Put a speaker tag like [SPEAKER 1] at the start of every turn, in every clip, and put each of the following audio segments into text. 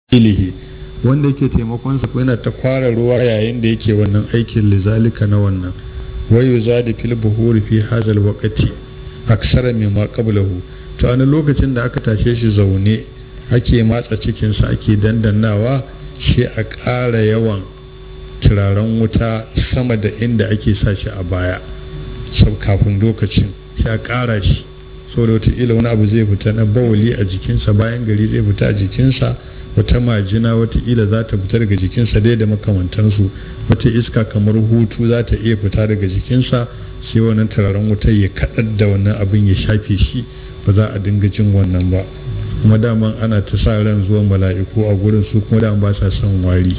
[SPEAKER 1] ilihi wanda yake taimakon sa yana ta kwara ruwa yayin da yake wannan aikin lizalika na wannan wayu zadi fil buhuri fi hazal waqti aksara mimma qablahu to a lokacin da aka tashe shi zaune ake matsa cikin sa ake dandannawa shi a ƙara yawan turaren wuta sama da inda ake sa shi a baya sau kafin lokacin sai a ƙara shi saboda wataƙila wani abu zai fita na bawali a jikinsa bayan gari zai fita a jikinsa wata majina wataƙila za ta fita daga jikinsa dai da makamantansu wata iska kamar hutu za ta iya fita daga jikinsa sai wannan turaren wuta ya kaɗar da wannan abin ya shafe shi ba za a dinga jin wannan ba kuma daman ana ta sa ran zuwan mala'iku a gurin su kuma daman ba sa son wari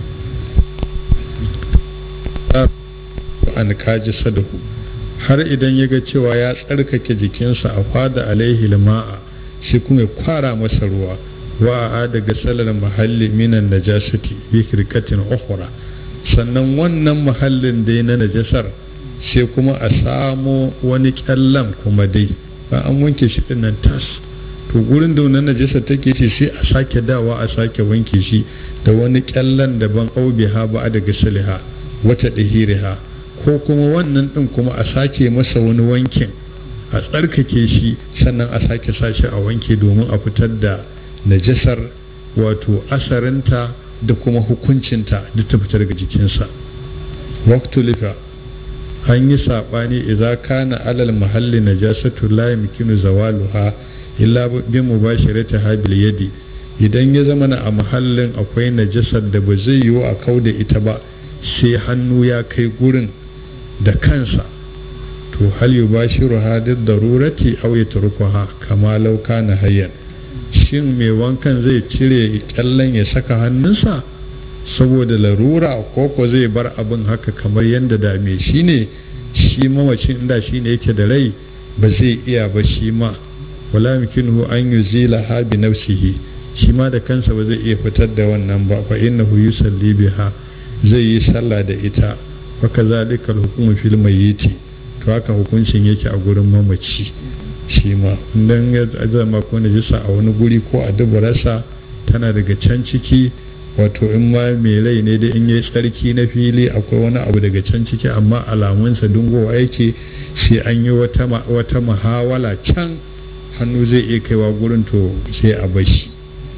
[SPEAKER 1] an kaji sadahu har idan ya ga cewa ya tsarkake jikinsa a fada alaihi ma'a shi kuma ya kwara masa ruwa wa a daga salar mahalli minan najasati bi kirkatin ukhra sannan wannan mahallin dai na najasar sai kuma a samo wani kyallan kuma dai ba an wanke shi din nan tas to gurin da wannan najasar take ce sai a sake dawa a sake wanke shi da wani kyallan daban aubiha ba a daga saliha wata dahiriha ko kuma wannan din kuma a sake masa wani wankin a tsarkake shi sannan a sake sashi a wanke domin a fitar da najasar wato asarinta da kuma hukuncinta da ta fita daga jikinsa waktulifa an yi saɓani idan kana alal mahalli najasatu la yumkinu zawaluha illa bi mubashirati habil yadi idan ya zama a mahallin akwai najasar da ba zai yiwu a kau da ita ba sai hannu ya kai gurin da kansa to hal yubashiru hadid darurati aw yatrukuha kama law kana hayyan shin mai wankan zai cire kyallen ya saka hannunsa saboda larura ko ko zai bar abin haka kamar yadda da me shi ne shi mawacin inda shi ne yake da rai ba zai iya ba shi ma wala yumkinuhu an yuzila ha bi nafsihi shi ma da kansa ba zai iya fitar da wannan ba fa innahu yusalli biha zai yi sallah da ita wa kazalika al-hukmu fil mayyiti to haka hukuncin yake a gurin mamaci shi ma idan ya zama ko najisa a wani guri ko a dubararsa tana daga can ciki wato in ma mai rai ne da in yi tsarki na fili akwai wani abu daga can ciki amma alamunsa dungowa yake sai an yi wata muhawala can hannu zai iya kaiwa gurin to sai a bashi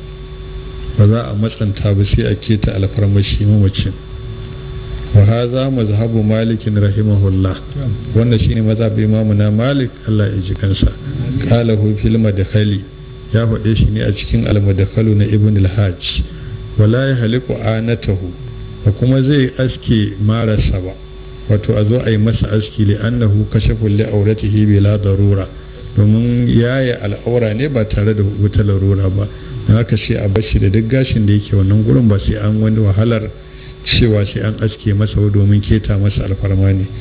[SPEAKER 1] ba za a matsanta ba sai a keta alfarmashi mamacin wa haza mazhabu malikin rahimahullah wannan shine mazhabin imamu na malik Allah ya ji kansa qala hu fil madkhali ya faɗe shi ne a cikin al madkhalu na ibn al hajj wala yahliqu anatahu ba kuma zai aske marasa ba wato a zo a yi masa aski li annahu kashafu li auratihi bila darura domin yaya al'aura ne ba tare da wata larura ba don haka sai a bashi da duk gashin da yake wannan gurin ba sai an wani wahalar cewa sai an aske masa domin keta masa alfarma ne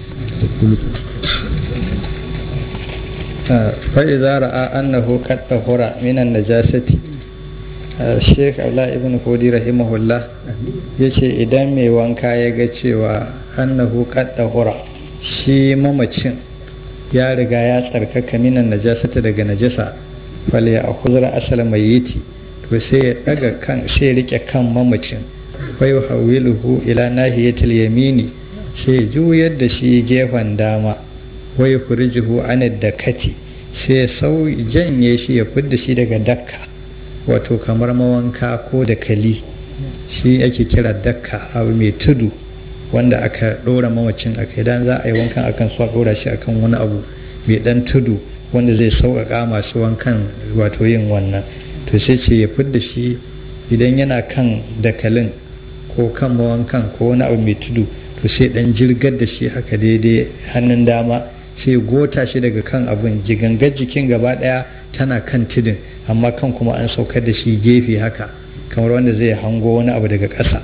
[SPEAKER 2] fa'iza ra'a annahu qad tahura minan najasati Sheikh Abdullah ibn Hudi rahimahullah yace idan mai wanka ya ga cewa annahu qad tahura shi mamacin ya riga ya tsarkaka minan najasata daga najasa fal ya akhudra asal mayyiti to sai ya daga kan sai ya rike kan mamacin wai hawiluhu ila nahiyatil yamini sai juyar da shi gefen dama wai furijuhu anid dakati sai sau janye shi ya fidda shi daga dakka wato kamar mawanka ko da kali shi ake kira dakka abu mai tudu wanda aka ɗora mamacin a kai dan za a yi wankan akan so a ɗora shi akan wani abu mai ɗan tudu wanda zai sauƙaƙa masu wankan wato yin wannan to sai ce ya fidda shi idan yana kan dakalin ko kan mawankan ko wani abu mai tudu to sai dan jirgar da shi haka daidai hannun dama sai gota shi daga kan abin jigangar jikin gaba daya tana kan tudun amma kan kuma an saukar da shi gefe haka kamar wanda zai hango wani abu daga ƙasa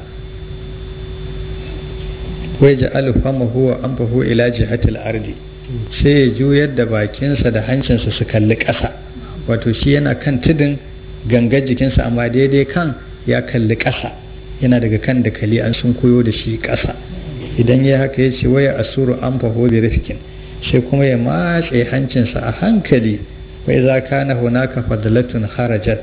[SPEAKER 2] wai ji alfama huwa an fahu ila jihatil ardi sai ya juyar da bakinsa da hancinsa su kalli ƙasa wato shi yana kan tudun gangar jikinsa amma daidai kan ya kalli ƙasa yana daga kan da kali an sun koyo da shi ƙasa idan ya haka ya ce waya asuru an faho bi rifikin sai kuma ya matse hancinsa a hankali wai za ka na hunaka fadalatun harajat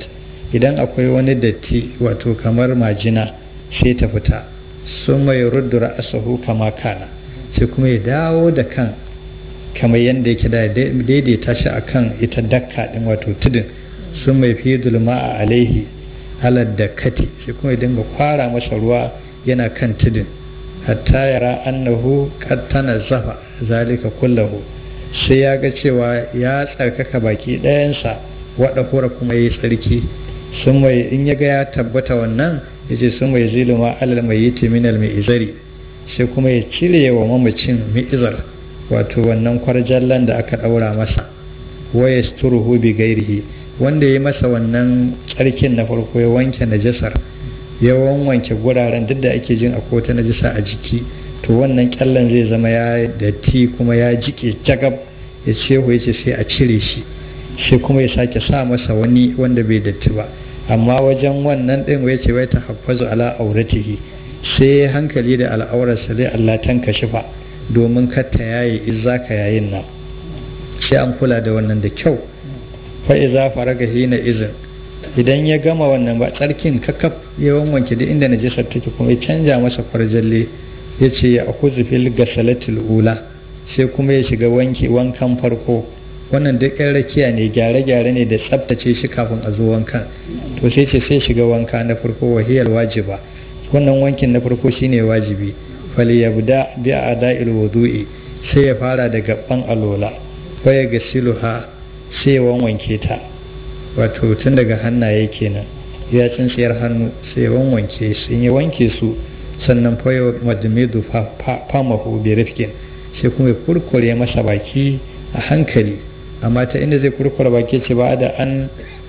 [SPEAKER 2] idan akwai wani datti wato kamar majina sai ta fita sun mai ruddura asahu kama kana sai kuma ya dawo da kan kamar yadda yake da daidaita shi akan ita dakka din wato tudun sun mai fi dulma a alaihi halar da kati sai kuma ya dinga kwara masa ruwa yana kan tudun hatta yara annahu qad zafa zalika kullahu sai ya ga cewa ya tsarkaka baki ɗayansa waɗa hura kuma ya yi tsarki sun mai in ya ga ya tabbata wannan ya ce sun mai ziluma alal mai yi minal mai izari sai kuma ya cire wa mamacin mi'izar wato wannan kwarjallan da aka ɗaura masa waya sturuhu bi gairihi wanda ya masa wannan tsarkin na farko ya wanke najasar ya wanke guraren duk da ake jin akwai wata najasa a jiki to wannan kyallan zai zama ya datti kuma ya jike jagab ya ce ya ce sai a cire shi sai kuma ya sake sa masa wani wanda bai datti ba amma wajen wannan ɗin ya ce wai ta hafazu ala auratihi sai hankali da al'aurarsa dai Allah tanka shi fa domin katta yayi izza ka yayin nan sai an kula da wannan da kyau fa iza faraga hina izin idan ya gama wannan ba tsarkin kakaf ya wanke duk inda najisar take kuma ya canja masa kwarjalle ya ce ya akuzu fil gasalatil ula sai kuma ya shiga wanki wankan farko wannan duk yan rakiya ne gyare-gyare ne da tsabtace shi kafin a zo wankan to sai ce sai shiga wanka na farko wahiyar wajiba wannan wankin na farko shine wajibi fali yabda bi ada'il wudu'i sai ya fara da gaban alola fa ya gasiluha sai ya wanke ta wato tun daga hannaye kenan ya tsintsiyar hannu sai ya wanke su in ya wanke su sannan fa ya madmidu famahu bi rifkin sai kuma ya kurkure masa baki a hankali amma ta inda zai kurkure baki ce ba da an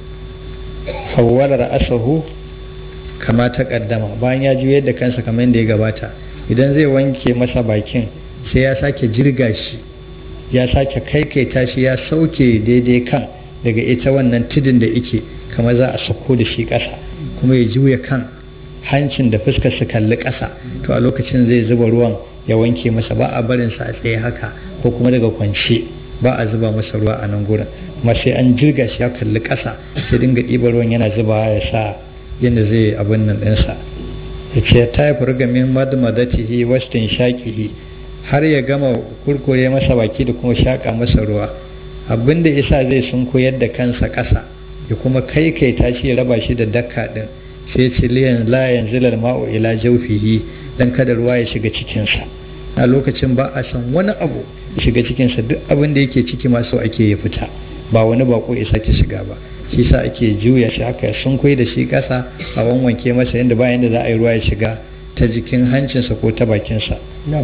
[SPEAKER 2] hawwala ra'asahu kama ta kaddama bayan ya juyar da kansa kamar yadda ya gabata idan zai wanke masa bakin sai ya sake jirga shi ya sake kaikaita shi ya sauke daidai kan daga ita wannan tudun da ike kamar za a sako da shi ƙasa kuma ya juya kan hancin da fuskar su kalli ƙasa to a lokacin zai zuba ruwan ya wanke masa ba a barin sa a tsaye haka ko kuma daga kwance ba a zuba masa ruwa a nan gurin kuma sai an jirga shi ya kalli ƙasa sai dinga ɗiba ruwan yana zuba ya sa yadda zai abin nan ɗinsa ya ce ta yi furga min madmadatihi wastin shaƙihi har ya gama kurkure masa baki da kuma shaƙa masa ruwa abin da isa zai sun koyar da kansa ƙasa ya kuma kai kai tashi ya raba shi da dakka ɗin sai ce liyan la yanzilal ma'u ila jawfihi dan kada ruwa ya shiga cikinsa a lokacin ba a san wani abu shiga cikinsa duk abin da yake ciki masu ake ya fita ba wani bako ya sake shiga ba shi sa ake juya shi haka sun koyi da shi ƙasa a wanwanke masa yadda bayan da za a yi ruwa ya shiga ta jikin hancinsa ko ta bakinsa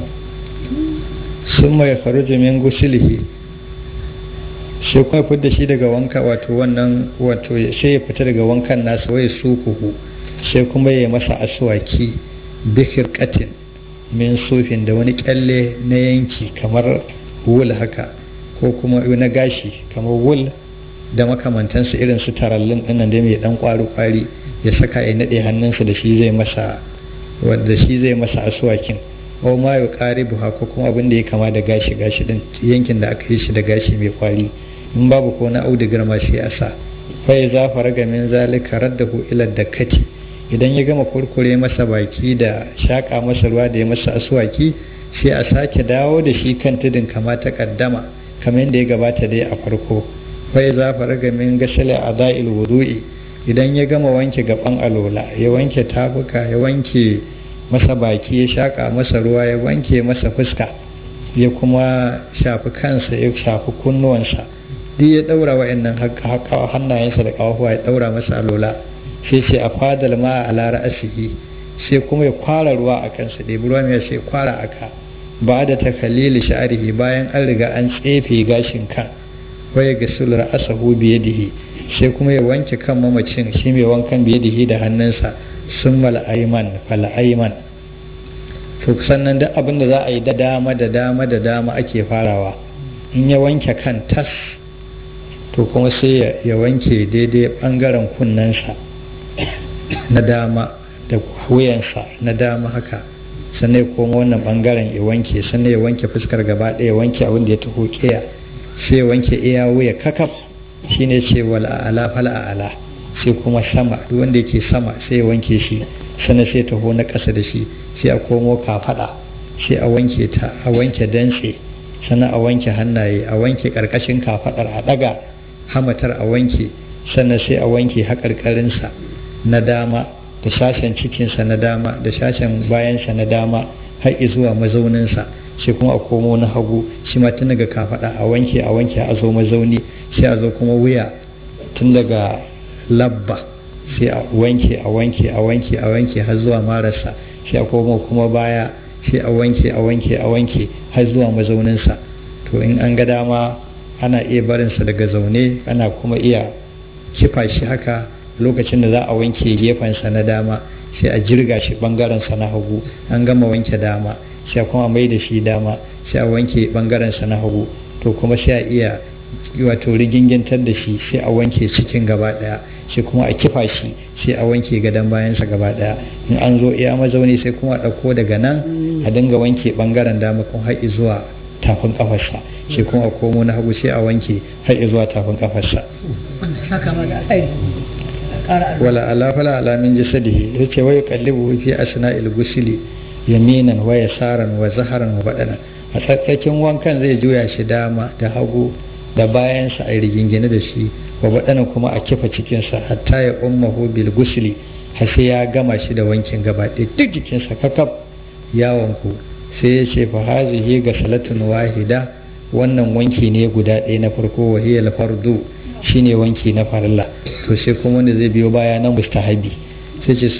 [SPEAKER 2] sun mai faru min gusilihi sai kuma fidda shi daga wanka wato wannan wato sai ya fita daga wankan nasa wai su kuhu sai kuma ya masa aswaki bikir katin min sufin da wani kyalle na yanki kamar wul haka ko kuma na gashi kamar wul da makamantansu irin su tarallin dinnan da mai dan kwari kwari ya saka ya nade hannunsa da shi zai masa wanda shi zai masa aswakin ko ma ya kare buha ko kuma abin da ya kama da gashi gashi din yankin da aka yi shi da gashi mai kwari in babu ko na audigar ma sai a sa fa ya zafara ga min zalika raddahu ila dakkati idan ya gama kurkure masa baki da shaƙa masa ruwa da ya masa aswaki sai a sake dawo da shi kan tudun kama ta kaddama kamar yadda ya gabata dai a farko fai za fara ga min gasale a da'il wudu'i idan ya gama wanke gaban alola ya wanke tafuka ya wanke masa baki ya shaƙa masa ruwa ya wanke masa fuska ya kuma shafi kansa ya shafi kunnuwansa duk ya ɗaura wa'annan hannayensa da ƙafafuwa ya ɗaura masa alola sai ce a fadal ma a lara asihi sai kuma ya kwara ruwa a kansa da ruwa mai sai kwara aka ba da ta kalili sha'arihi bayan an riga an tsefe gashin kan waya ga sular asahu biyadihi sai kuma ya wanke kan mamacin shi mai wankan biyadihi da hannunsa sun mal'aiman fal'aiman to sannan duk abin da za a yi da dama da dama da dama ake farawa in ya wanke kan tas to kuma sai ya wanke daidai bangaren kunnensa na dama da wuyansa na dama haka sannan ya koma wannan bangaren ya wanke sannan ya wanke fuskar gaba ɗaya wanke abin da ya taho kiya sai ya wanke iya wuya kakaf shine ce wal a'ala fal a'ala sai kuma sama duk wanda yake sama sai ya wanke shi sannan sai taho na ƙasa da shi sai a komo kafaɗa sai a wanke ta a wanke dantse sannan a wanke hannaye a wanke ƙarƙashin kafaɗar a ɗaga hamatar a wanke sannan sai a wanke haƙarƙarinsa na dama da sashen cikinsa na dama da sashen bayansa na dama har zuwa mazauninsa sai kuma a komo na hagu shi ma tun daga kafaɗa a wanke a wanke a zo mazauni sai a zo kuma wuya tun daga labba sai a wanke a wanke a wanke a wanke har zuwa marasa sai a komo kuma baya sai a wanke a wanke a wanke har zuwa mazauninsa to in an ga dama ana iya barinsa daga zaune ana kuma iya kifa shi haka lokacin da za a wanke gefensa na dama sai a jirga shi bangarensa na hagu an gama wanke dama sai kuma mai da shi dama sai a wanke bangarensa na hagu to kuma sai a iya wato rigingintar da shi sai a wanke cikin gaba daya sai kuma a kifa shi sai a wanke gadon bayansa gaba daya in an zo iya mazauni sai kuma a ɗauko daga nan a dinga wanke bangaren dama kuma har zuwa tafin kafarsa sai kuma a komo na hagu sai a wanke har zuwa tafin kafarsa wala ala fala ala min jasadihi yace wa yuqallibu fi asna'il gusli yaminan wa yasaran wa zaharan wa badana a tsakkakin wankan zai juya shi dama da hagu da bayansa a rigingine da shi wa badana kuma a kifa cikinsa hatta ya ummahu bil gusli har sai ya gama shi da wankin gaba ɗaya duk jikinsa kakaf ya wanku sai ya ce fa hazihi ga salatun wahida wannan wanki ne guda ɗaya na farko wa hiya fardu shine wanki na farilla to sai kuma wanda zai biyo baya na mustahabi sai ce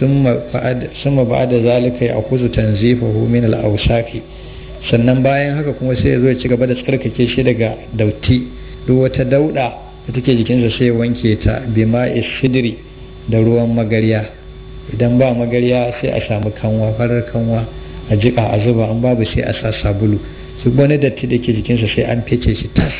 [SPEAKER 2] summa ba'da zalika ya akuzu tanzifahu min al-awsafi sannan bayan haka kuma sai ya zo ya ci gaba da tsarkake shi daga dauti duk wata dauda da take jikinsa sai ya wanke ta bima sidri da ruwan magarya idan ba magarya sai a samu kanwa farar kanwa a jika a zuba an babu sai a sa sabulu duk wani datti da ke jikinsa sai an fece shi tas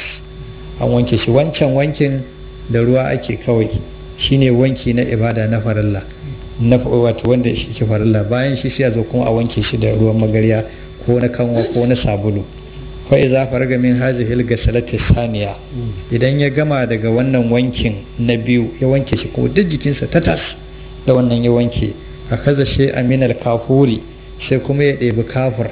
[SPEAKER 2] an wanke shi wancan wankin da ruwa ake kawai shine wanki na ibada na farilla na wato wanda shi ke farilla bayan shi sai a zo kuma a wanke shi da ruwan magarya ko na kanwa ko na sabulu fa iza faraga min hazihil gasalati saniya idan ya gama daga wannan wankin na biyu ya wanke shi kuma duk jikinsa ta tas da wannan ya wanke a kaza shi aminal kafuri sai kuma ya ɗebi kafur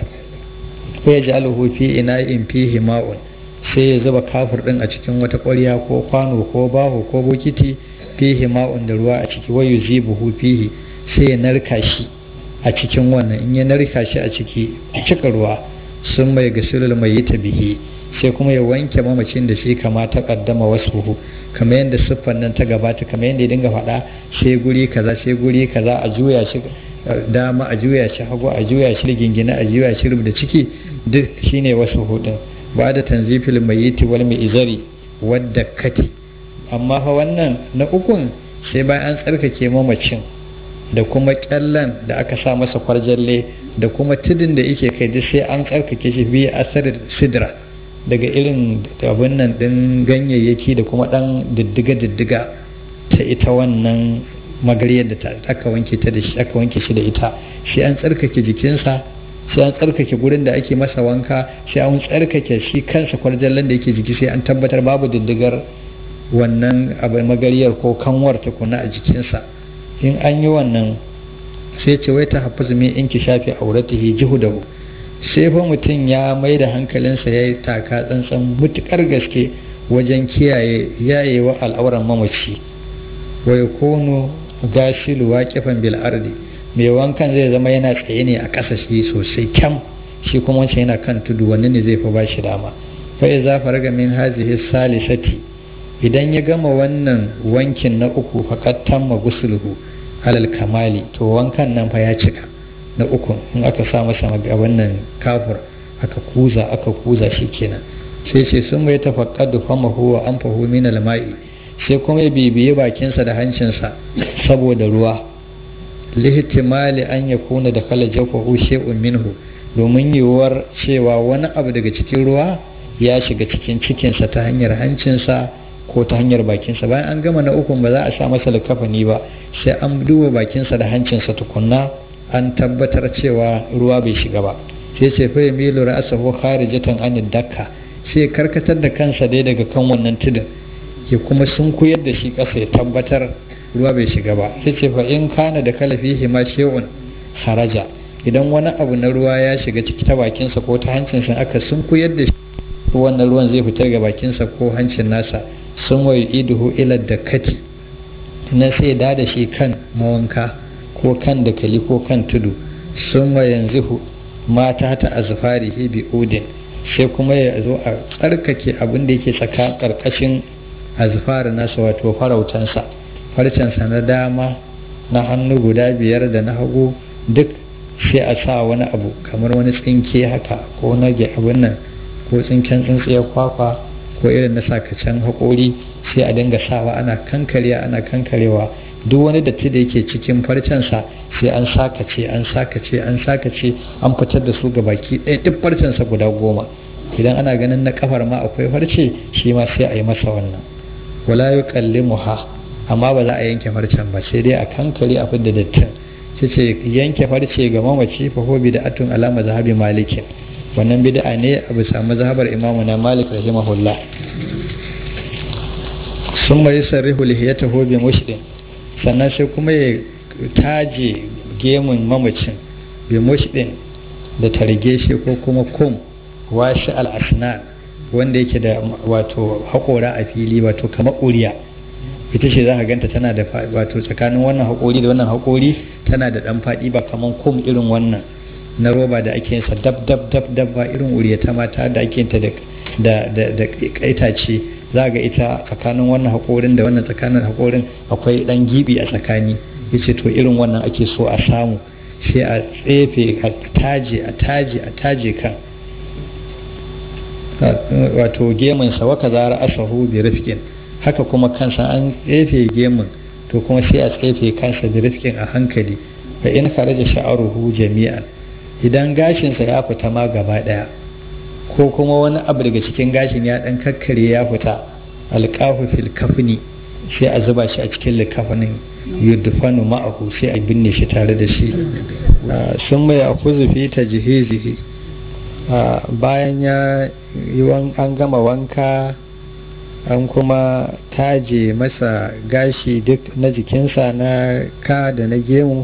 [SPEAKER 2] ko ya ji alhu fi ina in fihi ma'un sai ya zuba kafur din a cikin wata ƙwarya ko kwano ko baho ko bokiti fihi ma'un da ruwa a ciki wayu zibuhu fihi sai ya narka shi a cikin wannan in ya narka shi a ciki cika ruwa sun mai gasilul mai yi ta bihi sai kuma ya wanke mamacin da shi kama ta kaddama wasu kamar yadda siffan nan ta gabata kamar yadda ya dinga faɗa sai guri kaza sai guri kaza a juya shi dama a juya shi hagu a juya shi gingina a juya shi da ciki duk shine wasu hudun ba da tanzifil mayiti wal izari wadda kati amma fa wannan na ukun sai bayan an tsarkake mamacin da kuma kyallan da aka sa masa kwarjalle da kuma tudun da yake kai duk sai an tsarkake shi biya asar sidra daga irin abin nan din ganyayyaki da kuma dan diddiga diddiga ta ita wannan magariyar da aka wanke ta da shi aka wanke shi da ita sai an tsarkake jikinsa sai an tsarkake gurin da ake masa wanka sai an tsarkake shi kansa kwarjallan da yake jiki sai an tabbatar babu diddigar wannan abin magariyar ko kanwar tukuna a jikinsa in an yi wannan sai ce wai ta hafi min in ki shafi auratihi jihudahu sai fa mutum ya mai da hankalinsa ya yi taka tsantsan mutukar gaske wajen kiyaye yayewa al'auran mamaci wai kono gashilu waƙifan bil ardi mai wankan zai zama yana tsaye ne a ƙasa shi sosai kyam shi kuma wancan yana kan tudu wani ne zai fi ba shi dama fa iza faraga min hazihi salisati idan ya gama wannan wankin na uku faqad tamma gusluhu alal kamali to wankan nan fa ya cika na uku in aka sa masa wannan kafur aka kuza aka kuza shi kenan sai ce sun mai tafaqqadu famahu wa anfahu min al-ma'i sai kuma ya bibiye bakinsa da hancinsa saboda ruwa lihtimali an ya kuna da kala jafahu shay'un minhu domin yiwuwar cewa wani abu daga cikin ruwa ya shiga cikin cikinsa ta hanyar hancinsa ko ta hanyar bakinsa bayan an gama na ukun ba za a sa masa likafani ba sai an duba bakinsa da hancinsa tukunna an tabbatar cewa ruwa bai shiga ba sai ce fa yamilu ra'sahu kharijatan an dakka sai karkatar da kansa dai daga kan wannan tudun ya kuma sun koyar da shi ƙasa ya tabbatar ruwa bai shiga ba sai ce fa in kana da kalafihi ma shay'un haraja idan wani abu na ruwa ya shiga ciki ta bakinsa ko ta hancinsa aka sun kuyar da shi wannan ruwan zai fitar ga bakinsa ko hancin nasa sun wayo iduhu ila da kati na sai da da shi kan mawanka ko kan dakali ko kan tudu sun wa yanzu mata ta azfari bi udin sai kuma ya zo a tsarkake abin da yake tsaka karkashin azfar nasa wato farautansa farcensa na dama na hannu guda biyar da na hagu duk sai a sa wani abu kamar wani tsinke haka ko na abin nan ko tsinken tsintsiyar kwakwa ko irin na sakacen haƙori sai a dinga sawa ana kankarewa ana kankarewa duk wani datti da yake cikin farcensa sai an sakace an sakace an sakace an fitar da su ga baki ɗaya duk farcensa guda goma idan ana ganin na kafar ma akwai farce shi ma sai a yi masa wannan wala yuqallimuha amma ba za a yanke farcen ba sai dai a kankare a fidda dattin ce ce yanke farce ga mamaci fa ho bid'atun alama zahabi malikin wannan bid'a ne a bisa mazhabar imamu na malik rahimahullah sun mai sarrihu lihiyatahu bi mushdin sannan sai kuma ya taje gemun mamacin bi mushdin da targe shi ko kuma kum washi al-asnan wanda yake da wato haƙora a fili wato kamar ƙuriya ita ce za ka ganta tana da wato tsakanin wannan haƙori da wannan haƙori tana da ɗan faɗi ba kamar kum irin wannan na roba da ake yinsa dab dab dab dab ba irin uriya ta mata da ake yinta da da da kaitace za ga ita tsakanin wannan haƙorin da wannan tsakanin haƙorin akwai ɗan gibi a tsakani yace to irin wannan ake so a samu sai a tsefe a taje a taje a taje kan wato gemunsa waka zara asahu bi rifkin haka kuma kansa an tsefe gemun to kuma sai a tsefe kansa bi rifkin a hankali fa in kharaja sha'ruhu jami'an idan gashinsa ya fita ma gaba daya ko kuma wani abu daga cikin gashin ya dan kakkare ya fita alqahu fil kafni sai a zuba shi a cikin likafanin yudfanu ma'ahu sai a binne shi tare da shi sun mai akuzu fi tajhizihi bayan ya yi an gama wanka an kuma taje masa gashi duk na jikinsa na ka da na gemu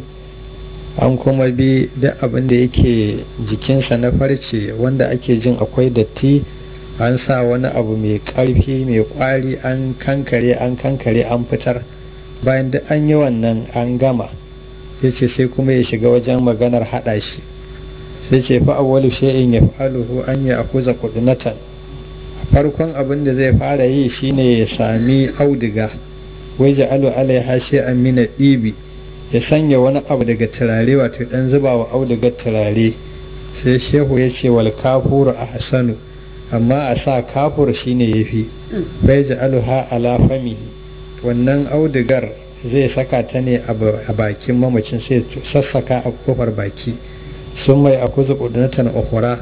[SPEAKER 2] an kuma bi duk abin da yake jikinsa na farce wanda ake jin akwai datti an sa wani abu mai ƙarfi mai ƙwari an kankare an kankare an fitar bayan duk an yi wannan an gama ya ce sai kuma ya shiga wajen maganar haɗa shi sai ce fa awwalu shay'in yaf'aluhu an ya'khudha qudnatan farkon abin da zai fara yi shine ya sami auduga wai ja'alu alaiha shay'an min ibi ya sanya wani abu daga turare wato dan zuba wa audugar turare sai shehu ya ce wal kafuru a hasanu amma a sa kafur shine yafi bai ja'aluha ala famihi wannan audugar zai saka ta ne a bakin mamacin sai sassaka a kofar baki sun mai akuzu kudunatan ukhra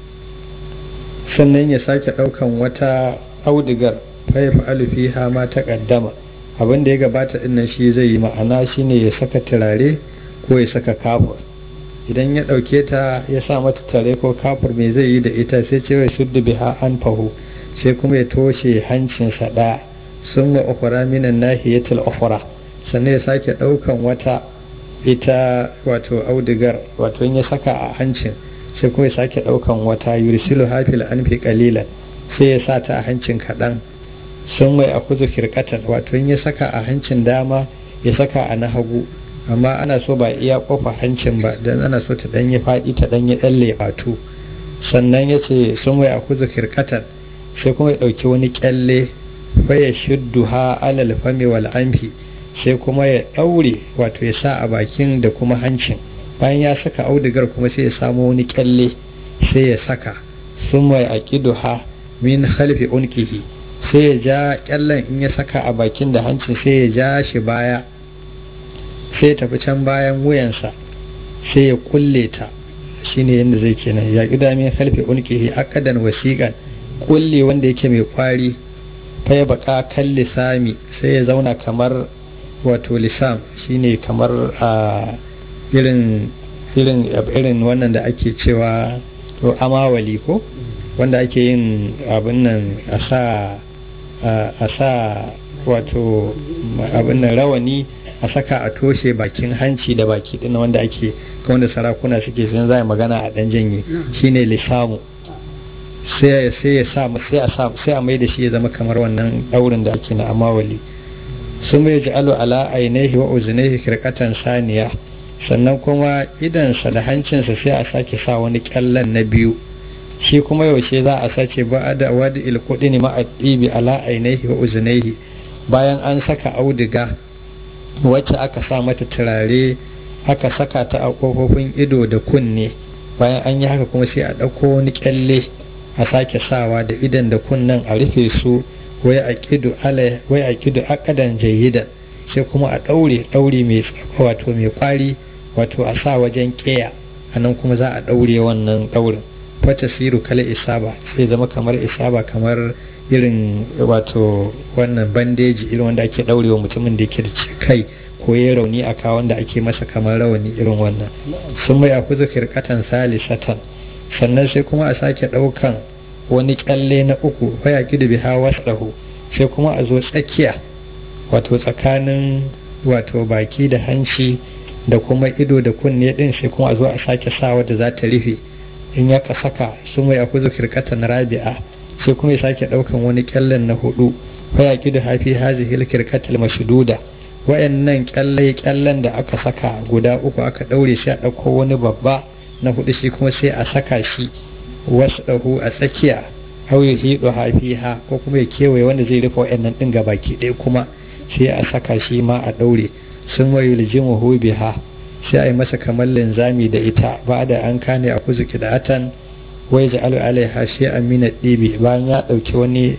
[SPEAKER 2] sannan ya sake daukan wata audigar faifa alufiha ma ta kaddama abin da ya gabata dinnan shi zai yi ma'ana shine ya saka turare ko ya saka kafur idan ya dauke ta ya sa mata turare ko kafur me zai yi da ita sai ce wai suddu biha an fahu sai kuma ya toshe hancinsa ɗaya sun wa ukhra minan nahiyatil ukhra sannan ya sake daukan wata ita wato audigar wato in ya saka a hancin sai kuma ya sake daukan wata yursilu hafil anfi qalilan sai ya sa ta a hancin kaɗan sun mai a kuzu kirkatan wato in ya saka a hancin dama ya saka a na hagu amma ana so ba iya kofa hancin ba dan ana so ta ɗanye faɗi ta ɗanye ɗan leɓatu sannan ya ce sun mai a kuzu kirkatan sai kuma ya ɗauki wani kyalle fa ya shuddu ha alal fami wal anfi sai kuma ya ɗaure wato ya sa a bakin da kuma hancin bayan ya saka audigar kuma sai ya samo wani kyalle sai ya saka sun mai ha min halfi unkihi sai ya ja kyallen in ya saka a bakin da hancin sai ya ja shi baya sai ya tafi can bayan wuyansa sai ya kulle ta shine yadda zai kenan ya ƙida min halfi unkihi akadan wasiƙan kulle wanda yake mai kwari fa ya baka kan lisami sai ya zauna kamar wato lisam shine kamar a irin irin irin wannan da ake cewa to amawali ko wanda ake yin abin nan a sa a sa wato abin nan rawani a saka a toshe bakin hanci da baki ɗin wanda ake wanda sarakuna suke sun za magana a ɗan janye shine lissamu sai sai ya sa sai a sa sai a mai da shi ya zama kamar wannan daurin da ake na amawali sun mai ja'alu ala ainihi wa uzunihi kirkatan saniya sannan kuma idansa da hancinsa sai a sake sa wani kyallan na biyu shi kuma yaushe za a sace ba da wadi ilkudi ne ma'adibi ala ainihi wa uzunihi bayan an saka auduga wacce aka sa mata turare aka saka ta a kofofin ido da kunne bayan an yi haka kuma sai a ɗauko wani kyalle a sake sawa da idan da kunnen a rufe su wai a kidu wai a kidu akadan jayyida sai kuma a ɗaure ɗaure mai wato mai kwari wato a sa wajen ƙeya a nan kuma za a ɗaure wannan ɗaurin fata siru kala isaba sai zama kamar isaba kamar irin wato wannan bandeji irin wanda ake ɗaure wa mutumin da yake da kai ko ya rauni a kawon da ake masa kamar rawani irin wannan sun mai akuzu kirkatan salisatan sannan sai kuma a sake ɗaukan wani kyalle na uku waya gidu biha wasdahu sai kuma a zo tsakiya wato tsakanin wato baki da hanci da kuma ido da kunne din sai kuma a zo a sake sawa da za ta rufe in ya saka su mai akuzu kirkatan rabi'a sai kuma ya sake ɗaukan wani kyallen na hudu waya gidu hafi hazihil kirkatal mashduda wayannan kyalle kyallen da aka saka guda uku aka ɗaure sai a ɗauko wani babba na hudu shi kuma sai a saka shi wasu ɗahu a tsakiya hau ya hido hafiha ko kuma ya kewaye wanda zai rufe wa'annan ɗin ga baki ɗaya kuma sai a saka shi ma a ɗaure sun wayi lijimu biha sai a yi masa kamar linzami da ita ba da an kane a kuzu kidatan wai ji alu alaiha shi amina ɗibi bayan ya ɗauki wani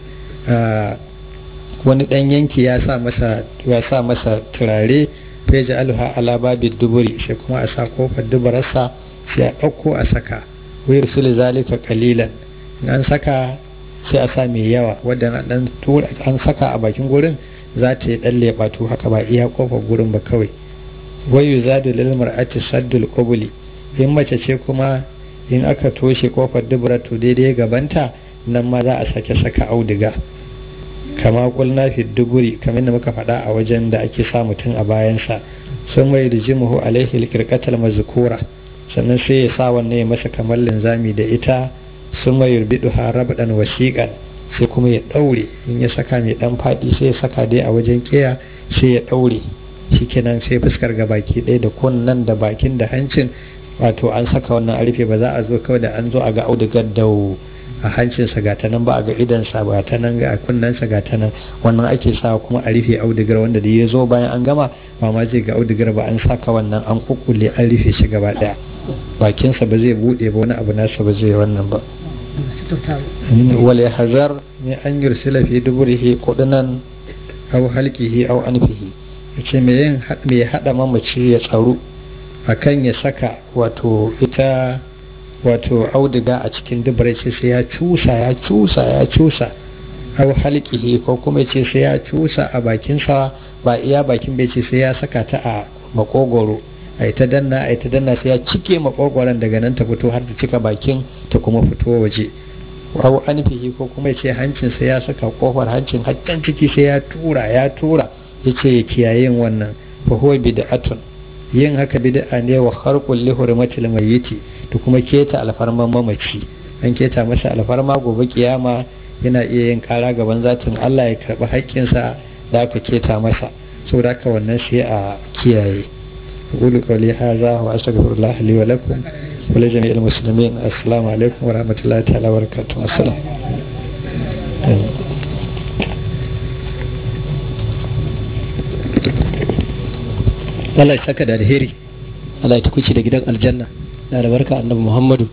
[SPEAKER 2] wani ɗan yanki ya sa masa ya sa masa turare fai ji aluha ala babin duburi sai kuma a sa kofar dubararsa sai a ɗauko a saka wai rusuli zalika kalilan in an saka sai a sa mai yawa wadda dan tura an saka a bakin gurin za ta yi ɗan leɓatu haka ba iya kofar gurin ba kawai wai yuzadu lil mar'ati saddul qubuli in mace ce kuma in aka toshe kofar dubura to daidai gabanta nan ma za a sake saka auduga kama kulna fi duburi kamar da muka faɗa a wajen da ake sa mutum a bayansa sun mai rijimuhu alaihi alkirkatal mazkura sannan sai ya sa wannan ya masa kamar linzami da ita sun mai yurbidu ha rabdan wasiƙan sai kuma ya ɗaure in ya saka mai ɗan faɗi sai ya saka dai a wajen ƙeya sai ya ɗaure shikenan sai fuskar ga baki ɗaya da kunnan da bakin da hancin wato an saka wannan a rufe ba za a zo kawai da an zo a ga audugar dau a hancinsa ga ta nan ba a ga idansa ba ta nan ga kunnensa ga ta nan wannan ake sa kuma a rufe audigar wanda da ya zo bayan an gama ba ma zai ga audigar ba an saka wannan an kukkulle an rufe shi gaba daya bakinsa ba zai bude ba wani abu nasa ba zai wannan ba wal hazar ne an yursila fi duburihi kudunan aw halqihi aw anfihi yace me yin me hada mamaci ya tsaro akan ya saka wato ita wato auduga a cikin dubar ce sai ya cusa ya cusa ya cusa au halkihi ko kuma ce sai ya cusa a bakinsa ba iya bakin bai ce sai ya saka ta a makogoro a ta danna a ta danna sai ya cike makogoron daga nan ta fito har ta cika bakin ta kuma fito waje au anfihi ko kuma ce hancin sai ya saka kofar hancin haccan ciki sai ya tura ya tura yace ya kiyaye wannan fa huwa bid'atun yin haka bid'a ne wa kharqul li hurmatil mayyiti da kuma keta alfarman mamaci an keta masa alfarma gobe kiyama yana iya yin kara gaban zatin Allah ya karbi haƙƙinsa da aka keta masa saboda haka wannan sai a kiyaye أقول قولي هذا وأستغفر الله لي ولكم ولجميع المسلمين السلام عليكم ورحمة الله تعالى وبركاته السلام
[SPEAKER 3] Allah ya saka da alheri Allah ya tukuci da gidan aljanna da albarka annabi Muhammadu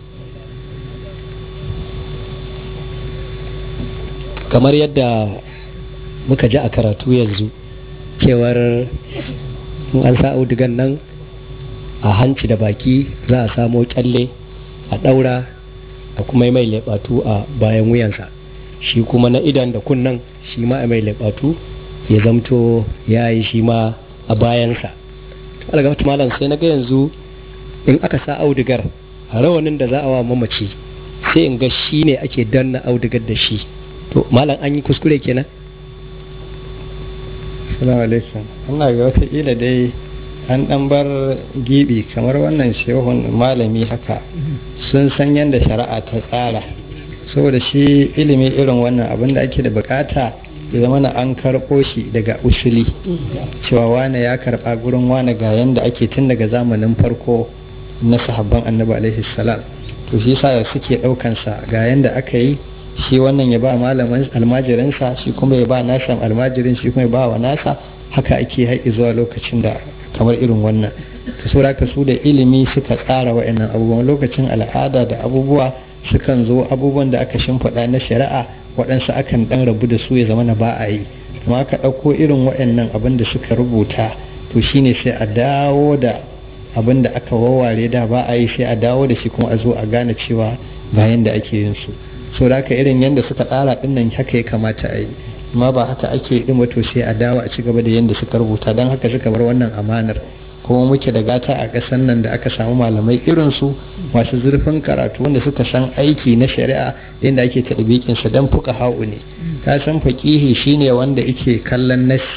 [SPEAKER 3] kamar yadda muka ji a karatu yanzu cewar in an sa audigan nan a hanci da baki za a samo kyalle a daura a kuma mai leɓatu a bayan wuyansa shi kuma na idan da kunnan shi ma a mai leɓatu ya zamto ya yi shi ma a bayansa algafat malam sai na ga yanzu in aka sa audigar a rawanin da za a wa mamaci sai in ga shi ne ake danna audigar da shi to malam an yi kuskure kenan
[SPEAKER 2] Assalamu alaikum. Allah ga wataƙila dai an ɗan bar gibi kamar wannan shehun malami haka sun san yadda shari'a ta tsara saboda shi ilimi irin wannan abin da ake da bukata ya zama na an karɓo shi daga usuli cewa wane ya karɓa gurin wane ga yadda ake tun daga zamanin farko na sahabban annabi alaihi salam to shi sa suke ɗaukansa ga yadda aka yi shi wannan ya ba malamin almajirinsa shi kuma ya ba nasa almajirin shi kuma ya ba wa nasa haka ake haƙi zuwa lokacin da kamar irin wannan ta saura ka su da ilimi suka tsara wa'annan abubuwan lokacin al'ada da abubuwa sukan zo abubuwan da aka shimfiɗa na shari'a waɗansu akan ɗan rabu da su ya zama na ba a yi amma aka ɗauko irin wa'annan abin da suka rubuta to shine sai a dawo da abin da aka wawware da ba a yi sai a dawo da shi kuma a zo a gane cewa ga yanda ake yin su so da haka irin yanda suka tsara ɗin nan haka ya kamata a yi amma ba haka ake ɗin wato sai a dawo a ci gaba da yanda suka rubuta don haka suka bar wannan amanar kuma muke da gata a ƙasar nan da aka samu malamai irinsu masu zurfin karatu wanda suka san aiki na shari'a inda ake sa don fuka ha'u ne ka san faƙihi shine wanda yake kallon nassi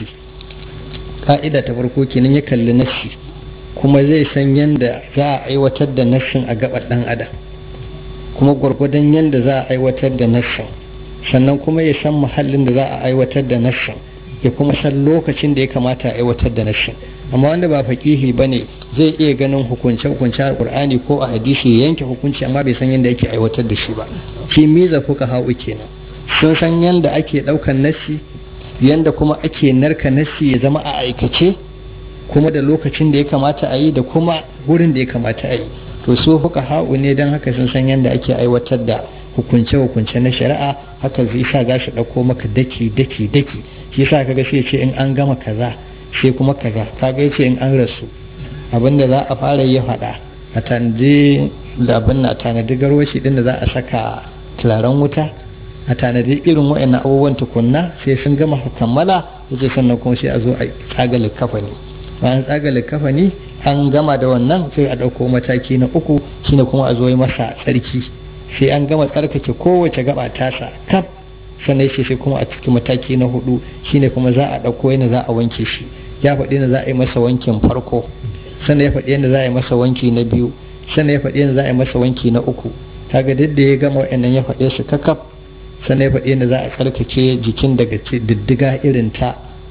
[SPEAKER 2] ka'ida ta farko kenan ya kalli nassi kuma zai san yadda za a aiwatar da nassin a gaban ɗan adam kuma gwargwadon yadda za a aiwatar da nassin sannan kuma ya san muhallin da za a aiwatar da nassin ya kuma san lokacin da ya kamata a aiwatar da nassin amma wanda ba faƙihi ba ne zai iya ganin hukunce hukunce a ƙur'ani ko a hadisi ya yanke hukunci amma bai san yadda yake aiwatar da shi ba shi miza fuka ha'u kenan sun san yadda ake ɗaukan nassi yadda kuma ake narka nassi ya zama a aikace kuma da lokacin da ya kamata a yi da kuma gurin da ya kamata a yi to su fuka ha'u ne don haka sun san yadda ake aiwatar da hukunce-hukunce na shari'a haka zai sa za su ɗauko maka daki daki daki shi sa kaga sai ce in an gama kaza sai kuma kaza kaga yace in an rasu abinda za a fara yi faɗa a tanadi da abin na tanadi garwashi din da za a saka turaren wuta a tanadi irin wa'annan abubuwan tukunna sai sun gama kammala yace sannan kuma sai a zo a tsaga likafani bayan tsaga likafani an gama da wannan sai a ɗauko mataki na uku shine kuma a zo yi masa tsarki sai an gama tsarkake kowace gaba tasa kaf sannan shi sai kuma a cikin mataki na hudu shine kuma za a ɗauko yana za a wanke shi ya faɗi yana za a yi masa wankin farko sannan ya faɗi yana za a yi masa wanki na biyu sannan ya faɗi yana za a yi masa wanki na uku kaga duk da ya gama wa'annan ya faɗe su kakaf sannan ya faɗi yana za a tsarkake jikin daga diddiga irin ta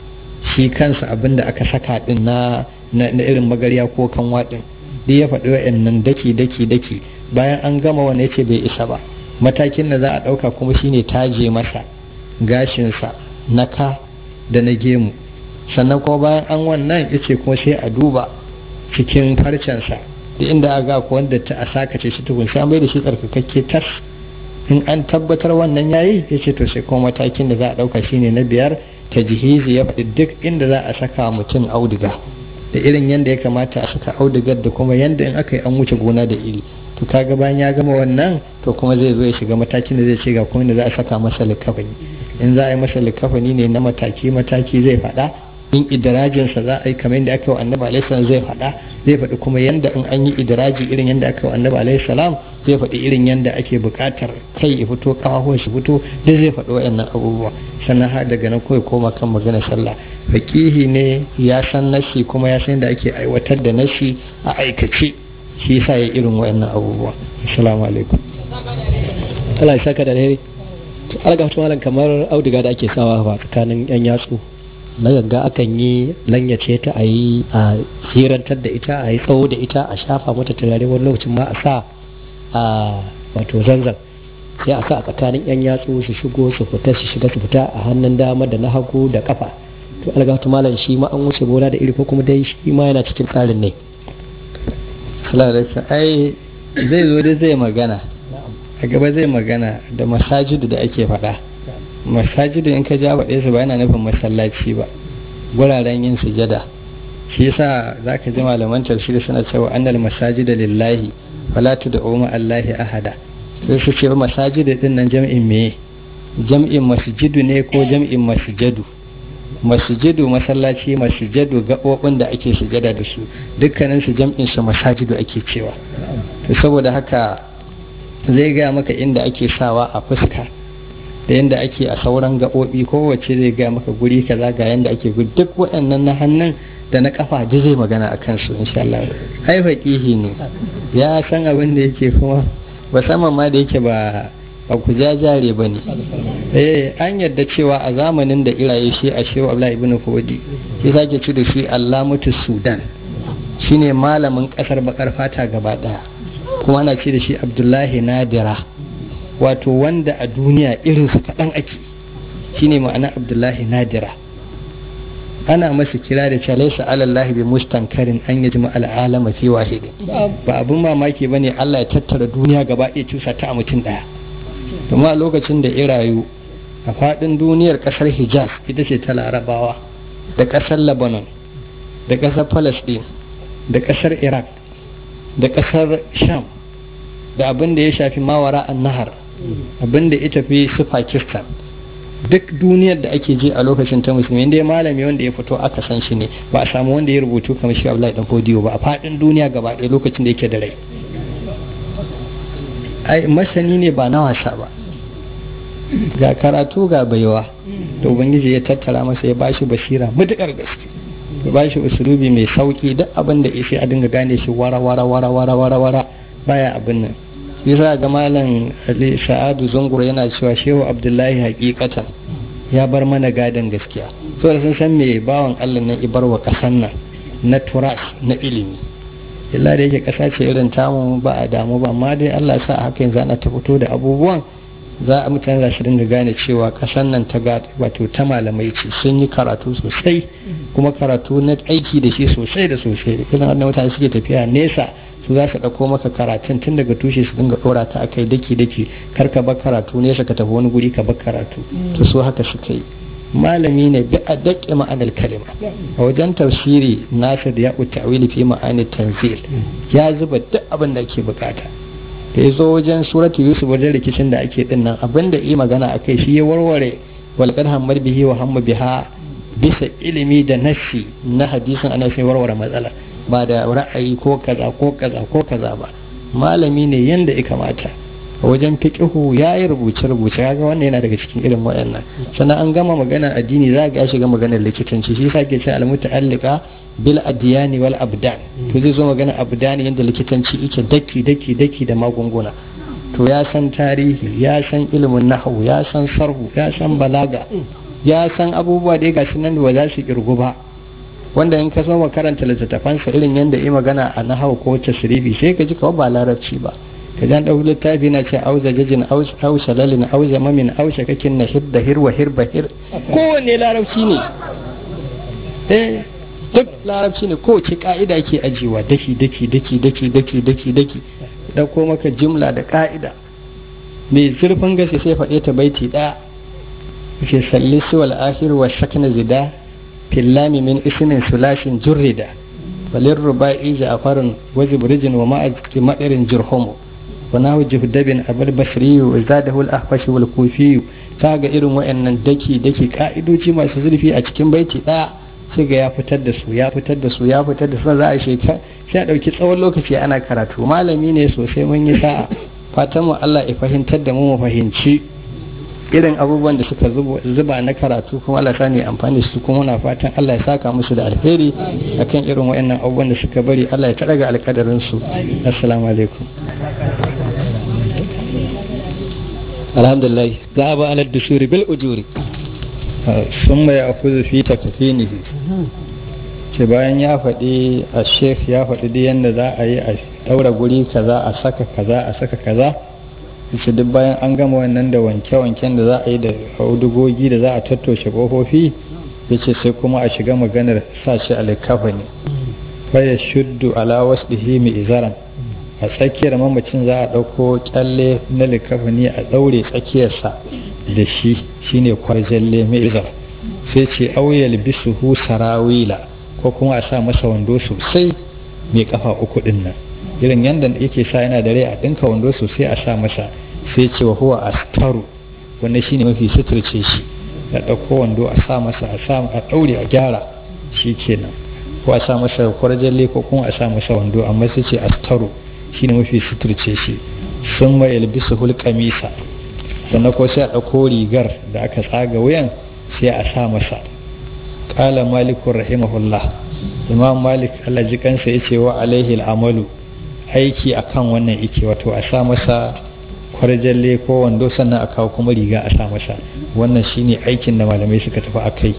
[SPEAKER 2] shi kansa abin da aka saka din na na irin magarya ko kanwa din duk ya faɗi wa'annan daki daki daki bayan an gama wani ya ce bai isa ba matakin da za a ɗauka kuma shine taje masa gashinsa na ka da na gemu sannan kuma bayan an wannan ya ce kuma sai a duba cikin farcensa da inda a ga wanda ta a sakace shi tukun sai an bai da shi tsarkakakke tas in an tabbatar wannan yayi ya ce to sai kuma matakin da za a ɗauka shine na biyar ta jihizi ya faɗi duk inda za a saka mutum auduga da irin yadda ya kamata a saka audugar da kuma yadda in aka yi an wuce gona da iri to kaga bayan ya gama wannan to kuma zai zo ya shiga matakin da zai ce ga kuma da za a saka masa likafani in za a yi masa likafani ne na mataki mataki zai faɗa in idirajinsa za a yi kamar yadda aka yi wa annabi alaihi salam zai faɗa zai faɗi kuma yadda in an yi idiraji irin yadda aka yi wa annabi alaihi salam zai faɗi irin yadda ake buƙatar kai ya fito ƙafafuwan shi fito duk zai faɗi waɗannan abubuwa sannan har daga nan kawai koma kan magana sallah faƙihi ne ya san nashi kuma ya san yadda ake aiwatar da nashi a aikace shi yasa ya irin waɗannan abubuwa assalamu alaikum
[SPEAKER 3] Allah ya saka da alheri to alga malam kamar auduga da ake sawa ba tsakanin yan yatsu na ganga akan yi lanyace ta a yi a hirantar da ita a yi tsawo da ita a shafa mata turare wani lokacin ma a sa a wato zanzan sai a sa a tsakanin yan yatsu su shigo su fita su shiga su fita a hannun dama da na hagu da kafa to algatu malam shi ma an wuce gona da iri ko kuma dai shi ma yana cikin tsarin ne
[SPEAKER 2] ai zai zo dai zai magana a gaba zai magana da masajidu da ake faɗa masajidu in ka ja faɗe su ba yana nufin masallaci ba guraren yin sujada shi yasa za ka ji malaman tafsiri suna cewa annal masajida lillahi fala tud'u ma allahi ahada sai su ce masajidu din nan jam'in me jam'in masjidu ne ko jam'in masjadu masjidu masallaci masjadu gaɓoɓin da ake sujada da su dukkanin su jam'in su masajidu ake cewa saboda haka zai gaya maka inda ake sawa a fuska da yadda ake a sauran gaɓoɓi kowace zai ga maka guri kaza ga yadda ake guri duk waɗannan na hannun da na kafa duk zai magana a kansu insha Allah ai faqihi ne ya san abin da yake kuma musamman ma da yake ba ba ku jajare ba ne eh an yarda cewa a zamanin da iraye shi a shehu Abdullahi ibn Fodi shi sake ci da shi Allamatu Sudan shine malamin kasar bakar fata gaba daya kuma ana ce da shi Abdullahi Nadira wato wanda a duniya irinsa kaɗan ake shine ma'ana Abdullahi Nadira ana masa kira da cewa laysa alallahi bi mustankarin an yajma al'alama fi wahidin ba abun mamaki bane Allah ya tattara duniya gaba ɗaya cusa ta a mutum ɗaya kuma lokacin da irayu a faɗin duniyar ƙasar Hijaz ita ce ta Larabawa da ƙasar Lebanon da ƙasar Palestine da ƙasar Iraq da ƙasar Sham da abin da ya shafi mawara an nahar abin da ya tafi su Pakistan duk duniyar da ake ji a lokacin ta musulmi inda malami wanda ya fito aka san shi ne ba a samu wanda ya rubutu kamar shi Abdullahi dan Fodiyo ba a fadin duniya gaba ɗaya lokacin da yake da rai ai masani ne ba na wasa ba ga karatu ga baiwa da ubangiji ya tattara masa ya bashi basira mutukar gaske ya bashi usulubi mai sauki duk abin da sai a dinga gane shi wara wara wara wara wara wara baya abin nan yasa ga malam Ali Sa'adu Zungur yana cewa Shehu Abdullahi hakikatan ya bar mana gadon gaskiya so da sun san me bawan Allah nan ibar wa kasan nan na turas na ilimi illa da yake kasa ce irin tamu ba a damu ba amma dai Allah sa haka yanzu ana ta fito da abubuwan za a mutane za su dinga gane cewa kasan nan ta wato ta malamai ce sun yi karatu sosai kuma karatu na aiki da shi sosai da sosai irin wannan mutane suke tafiya nesa su za su ɗauko maka karatun tun daga tushe su dinga ɗora ta a kai daki daki kar ka bar karatu nesa ka tafi wani guri ka bar karatu to so haka suka yi malami ne bi a daƙe ma'anar kalima a wajen tafsiri nasir ya ta'wili fi ma'ani tanzil ya zuba duk abin da ake bukata da ya zo wajen suratu yusuf wajen rikicin da ake din nan abin da yi magana a kai shi ya warware walƙar hammar bihi wa hamma biha bisa ilimi da nassi na hadisin ana sai warware matsala ba da ra'ayi ko kaza ko kaza ko kaza ba malami ne yanda ya kamata a wajen fiqihu ya yi rubuce rubuce kaga wannan yana daga cikin irin waɗannan sannan an gama magana addini za ga ya shiga maganar likitanci shi yasa ke ce almuta'allika bil adyani wal abdan to zai zo magana abdani yanda likitanci yake daki daki daki da magunguna to ya san tarihi ya san ilimin nahwu ya san sarhu ya san balaga ya san abubuwa da ya gashi nan ba za su kirgu ba wanda in ka so karanta littattafansa irin yadda yi magana a nahau ko tasrifi sai ka ji kawai ba larabci ba ka jan ɗau littafi na ce auza jajin auza lalin auza mamin auza kakin na hir da hir wa hir ba hir kowanne larabci ne eh duk larabci ne kowace ka'ida ke ajiyewa daki daki daki daki daki daki daki ɗauko maka jimla da ka'ida mai zurfin gaske sai faɗe ta baiti ɗaya ke salli wal akhir wa shakna zida fillami min ismin sulashin jurrida walin ruba'i ja'farun wa zibrijin wa ma'a madarin jirhumu wa nahu juhdabin abul basri wa zadahu al ahfashi wal kufi kaga irin wayannan daki daki ka'idoji masu zurfi a cikin baiti daya sai ga ya fitar da su ya fitar da su ya fitar da su za a sheka sai a dauki tsawon lokaci ana karatu malami ne sosai mun yi sa'a fatan mu Allah ya fahimtar da mu mu fahimci irin abubuwan da suka zuba na karatu kuma Allah sani amfani su kuma muna fatan Allah ya saka musu da alheri akan irin wayannan abubuwan da suka bari Allah ya taraga alkadarin su assalamu alaikum
[SPEAKER 3] alhamdulillah zaba ala dusuri bil ujuri
[SPEAKER 2] sun mai akuzu fi takfinihi ce bayan ya faɗi a sheikh ya faɗi da yadda za a yi a ɗaura guri kaza a saka kaza a saka kaza ce duk bayan an gama wannan da wanke-wanken da za a yi da audugogi da za a tattoshe ƙofofi ya ce sai kuma a shiga maganar sa shi a likafa ne faya shuddu ala wasdihi mai izaran a tsakiyar mamacin za a ɗauko kyalle na likafa ne a ɗaure tsakiyarsa da shi shine kwarjalle mai izar sai ce auyal bisuhu sarawila ko kuma a sa masa wando sosai mai kafa uku din nan irin yadda yake sa yana da rai a ɗinka wando sosai a sa masa sai ce wa huwa astaru wannan shine mafi suturce shi ya ɗauko wando a sa masa a sa a ɗaure a gyara shi kenan ko a sa masa kwarjalle ko kuma a sa masa wando amma sai ce astaru shine mafi suturce shi sun ma yalbisu hulƙamisa sannan ko sai a ɗauko rigar da aka tsaga wuyan sai a sa masa ƙala malikun rahimahullah imam malik allah ji kansa ya ce wa alaihi al'amalu aiki akan wannan ike wato a sa masa kwarjalle ko wando sannan a kawo kuma riga a sa masa wannan shine aikin da malamai suka tafi a kai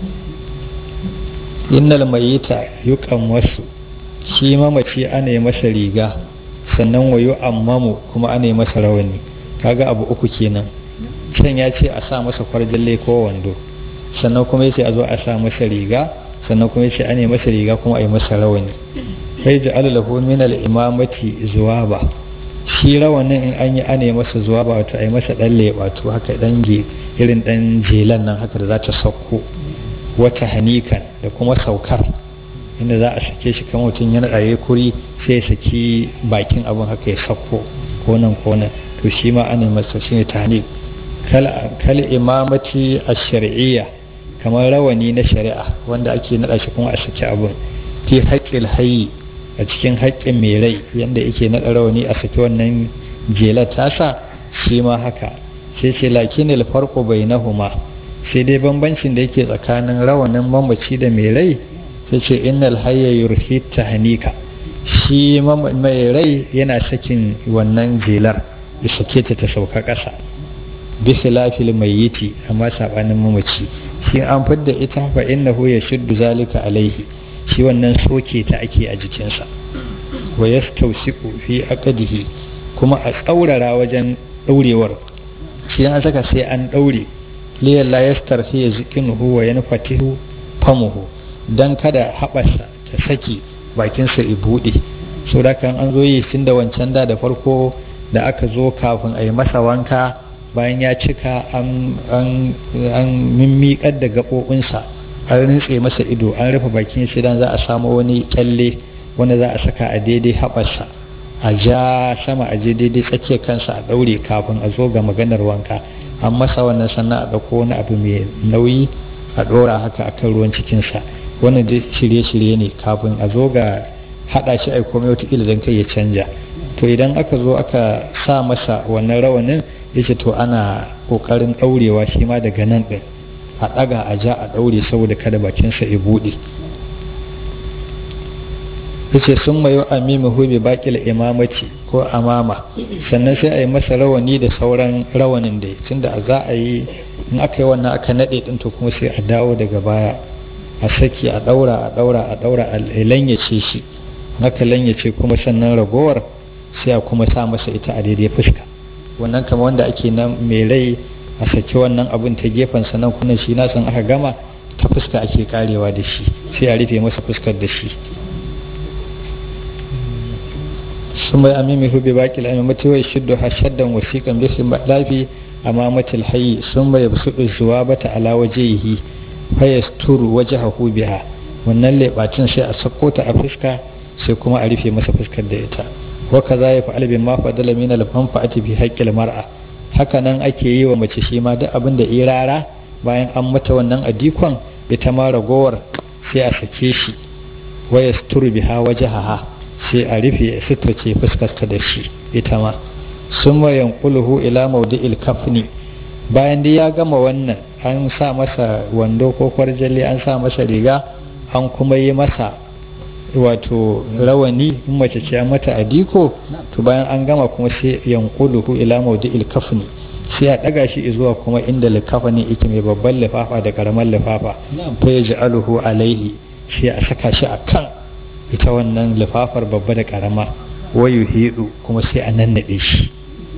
[SPEAKER 2] innal mayita yuqam wasu shi mamaci ana yi masa riga sannan wayo ammamu kuma ana yi masa rawani kaga abu uku kenan can ya ce a sa masa kwarjalle ko wando sannan kuma ya ce a zo a sa masa riga sannan kuma ya ce ana yi masa riga kuma a yi masa rawani sai ji lahu min al-imamati zuwaba shi rawanin in an yi ana yi masa zuwaba wato a yi masa dan leɓatu haka dan irin dan jelan nan haka da za ta sauko wata hanikan da kuma saukar inda za a sake shi kan mutum yana ɗaye kuri sai ya saki bakin abin haka ya sauko ko nan ko nan to shi ma ana masa shi ne tahnik kal imamati a shari'iyya kamar rawani na shari'a wanda ake naɗa shi kuma a saki abin fi haƙƙil hayi a cikin haƙƙin mai rai yadda yake naɗa rawani a saki wannan jelar tasa shi ma haka sai ce lakin alfarqu bainahuma sai dai bambancin da yake tsakanin rawanin mamaci da mai rai sai ce innal hayya yurhi tahnika shi mai rai yana sakin wannan jelar ya sake ta ta sauka ƙasa bi khilafil mayyiti amma sabanin mamaci shi an fidda ita fa innahu yashuddu zalika alaihi shi wannan soke ta ake a jikinsa wa yastawsiqu fi aqdihi kuma a tsaurara wajen daurewar shi an saka sai an daure liyan la yastarhi yazkinuhu wa yanfatihu famuhu dan kada haɓarsa ta saki bakinsa i buɗe so da kan an zo yi tun da wancan da da farko da aka zo kafin a yi masa wanka bayan ya cika an mimmiƙar da gaɓoɓinsa an rintse masa ido an rufe bakin shi dan za a samu wani kyalle wanda za a saka a daidai haɓarsa a ja sama a je daidai tsakiyar kansa a ɗaure kafin a zo ga maganar wanka an masa wannan sannan a ɗauko wani abu mai nauyi a ɗora haka a kan ruwan cikinsa wannan dai shirye-shirye ne kafin a zo ga haɗa shi a komai wataƙila don kai ya canja to idan aka zo aka sa masa wannan rawanin ya ce to ana ƙoƙarin ɗaurewa shi ma daga nan ɗin a ɗaga a ja a ɗaure saboda kada bakinsa ya buɗe yace sun mayo amimu hube baƙil imamaci ko amama sannan sai a yi masa rawani da sauran rawanin da tunda za a yi in aka yi wannan aka naɗe ɗin to kuma sai a dawo daga baya a saki a ɗaura a ɗaura a ɗaura a lanyace shi aka lanyace kuma sannan ragowar sai a kuma sa masa ita a daidai fuska wannan kama wanda ake nan mai rai a saki wannan abin ta gefen sannan kuna shi na san aka gama ta fuska ake karewa da shi sai a rufe masa fuskar da shi sun bai amimi hu bi baki la'ami mutuwai shiddu ha shaddan wasiƙan bisu lafi a mamatil hayi sun bai su zuwa bata ala wajehi fayas turu waje hahu biha wannan leɓacin sai a sako ta a fuska sai kuma a rufe masa fuskar da ita wa kaza ya fa'al bin ma fadala min al-manfa'ati bi haqqil mar'a haka nan ake yi wa mace shi ma duk abin da irara bayan an mata wannan adikon ita ma ragowar sai a sake shi wa yasturu biha wajhaha sai a rufe suturce fuskarta da shi ita ma summa yanquluhu ila mawdi'il kafni bayan dai ya gama wannan an sa masa wando ko kwarjalle an sa masa riga an kuma yi masa wato rawani in mace ce mata adiko to bayan an gama kuma sai yanquluhu ila mawdi'il kafni sai a daga shi zuwa kuma inda likafani yake mai babban lifafa da karamar lifafa fa yaj'aluhu alaihi sai a saka shi a kan ita wannan lifafar babba da karama wayu hidu kuma sai a nannaɗe shi